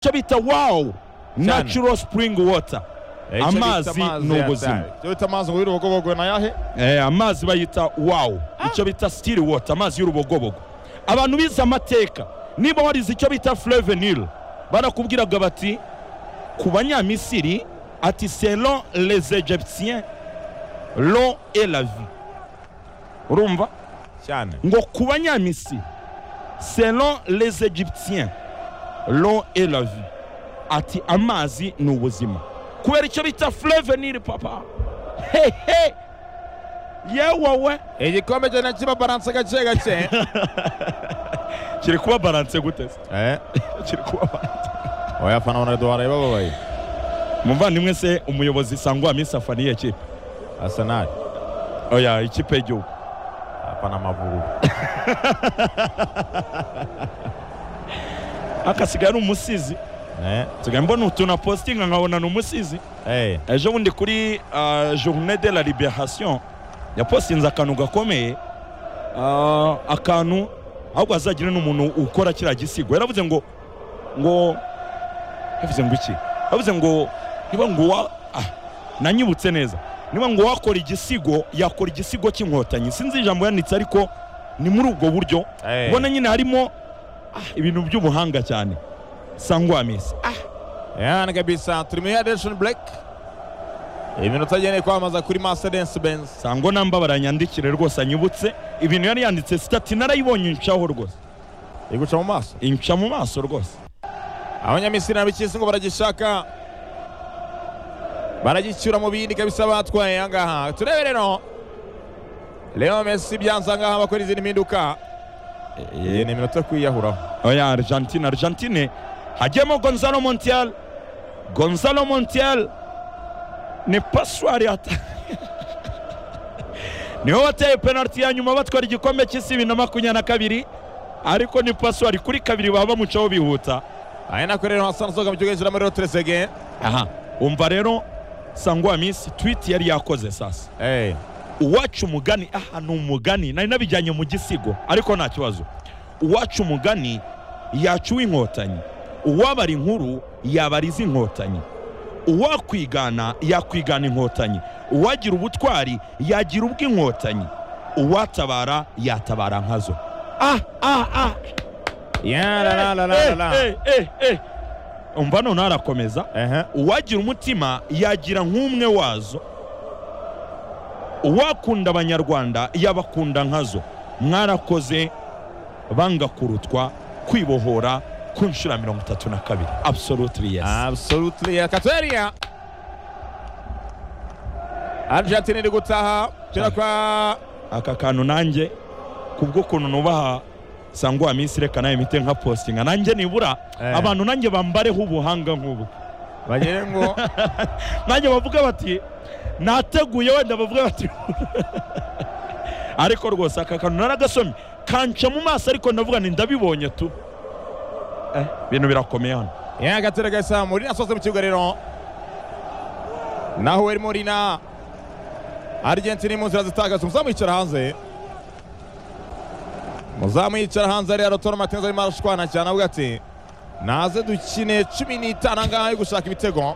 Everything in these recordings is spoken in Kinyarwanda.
icyo bita wawu nacuro sipuringi wota Icyo bita amazi ni ya ubuzima tare. Icyo bita amazi y'urubogobogo ni ayahe Eh, amazi bayita wawu icyo bita sitiri wota amazi y'urubogobogo abantu bize amateka niba warize icyo bita furevenil barakubwiraga bati ku banyamisiri ati selon les egyptiens l'eau et la vie urumva cyane ngo ku banyamisiri selon les egyptiens l'eau et la vie ati amazi ni ubuzima kubera icyo bita flevenir papa hehe yewowe igikombe cyo kiba baranse gake gake kiri kuba baranse gute se? Eh, kiri kuba baranse oya fana bona duharaye bababaye muvandimwe se umuyobozi sangwa minsi afaniye kipe asenali oya ikipe y'igihugu apana amavubu akasigaye ari umusizi Eh, nsigaye mbona utuntu apositinga nkabona ni umusizi eh, ejo bundi kuri ah, journée de la liberation yapostinze akantu gakomeye ah, akantu ahubwo hazagire n'umuntu ukora kiriya gisigo yaravuze ngo ngo yavuze ngo iki yavuze ngo niba ngo uwa ah, nanyibutse neza niba ngo uwakora igisigo yakora igisigo cy'inkotanyi sinzi ijambo yanditse ariko ni muri ubwo buryo Eh. ubona nyine harimo ah, ibintu by'ubuhanga cyane sangwa misi yani kabisa turi muri aderation break iminota ageneye kwamamaza kuri masedence benz sangwa nambabara yanyandikire rwose anyibutse ibintu yari yanditse sitati narayibonye incaho rwose iguca mu maso inca mu maso rwose abanyamisiri n'abikisi ngo baragishaka baragicyura mu bindi kabisa batwaye ahangaha turebe rero leo mesi byanze ahangaha bakora izindi mpinduka iyi ni iminota yo kwiyahuraho oya argentine argentine hajyemo gonzalo montiel gonzalo montiel ni paswari ata niwe wateye penaliti ya nyuma batwara igikombe cy'isi bibiri na makumyabiri na kabiri ariko ni paswari kuri kabiri baba bamucaho bihuta aya nako rero hasana usohoka mu kibuga yinjira muri roteresege aha umva rero sangwa minsi twiti yari yakoze sasa eh uwacu umugani aha ni umugani nari nabijyanye mu gisigo ariko nta kibazo uwacu umugani yacuwe inkotanyi uwabara inkuru yabariza inkotanyi uwakwigana yakwigana inkotanyi uwagira ubutwari yagira ubw'inkotanyi uwatabara yatabara nkazo ah ah ah ya la la la la la Eh, eh, eh, eh. umva noneho arakomeza ehe uwagira umutima yagira nk'umwe wazo uwakunda abanyarwanda yabakunda nkazo mwarakoze banga kurutwa kwibohora ku nshuro ya mirongo itatu na kabiri absolutely yes absolutely katoria argentine iri gutaha tera kwa aka kantu nanjye kubw'ukuntu nubaha sangwa minsi reka nawe mite nka postinga nanjye nibura Eh. abantu nanjye bambareho ubuhanga nk'ubu bagire ngo nanjye bavuga bati nateguye wenda bavuga bati ariko rwose aka kantu naragasomye kanca mu maso ariko ndavuga nti ndabibonye tu Eh, ibintu birakomeye hano ya gatera gasa murina asohotse mu kibuga rero naho wari murina argentine iri mu nzira zitagaza umuzamu yicara hanze umuzamu yicara hanze ariya rotoro matinzi arimo arashwana cyane avuga ati naze dukine cumi n'itanu angaha yo gushaka ibitego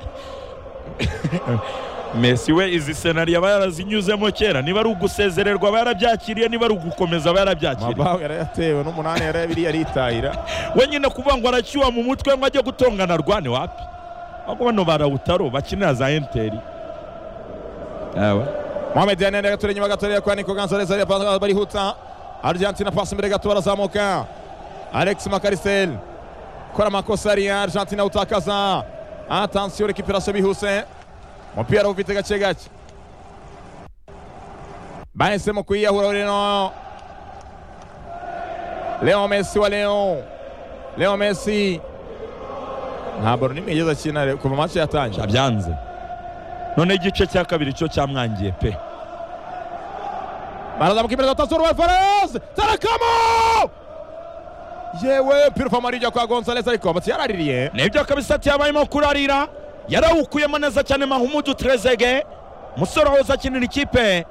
mesi we izi senari aba yarazinyuzemo kera niba ari ugusezererwa aba yarabyakiriye niba ari ugukomeza aba yarabyakiriye amabaho yarayatewe n'umunani yarayabiri yaritahira we nyine kuvuga ngo aracyuha mu mutwe ngo ajye gutongana rwane wapi ahubwo bano barawutaro bakinira za enteri mohamed yanene gatura inyuma gatoya kwa niko gonzalez ariya pasi barihuta argentine pasi imbere gato barazamuka alex makarisel kora amakosa ariya argentine awutakaza atansiyo rekiperasiyo bihuse umupira awufite gake gake bahisemo kwiyahura rero leo messi wa leo leo messi nta baro n'imwe yigeze akina re- kuva match yatangira byanze noneho igice cya kabiri cyo cyamwangiye pe barazamuka imbere gato alvarez tarakamo yewe mpira uva muri ijya kwa gonzalez ariko bati yaraririye nibyo kabisa ati yabayemo kurarira yarawukuyemo neza cyane mahumudu trezege umusore wahoze akinira ikipe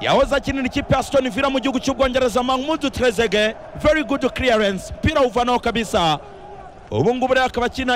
yahoze akinira ikipe ya stone villa mu gihugu cy'ubwongereza mahumudu trezege very good clearance mpira uvanaho kabisa ubu ngubu rero akaba akina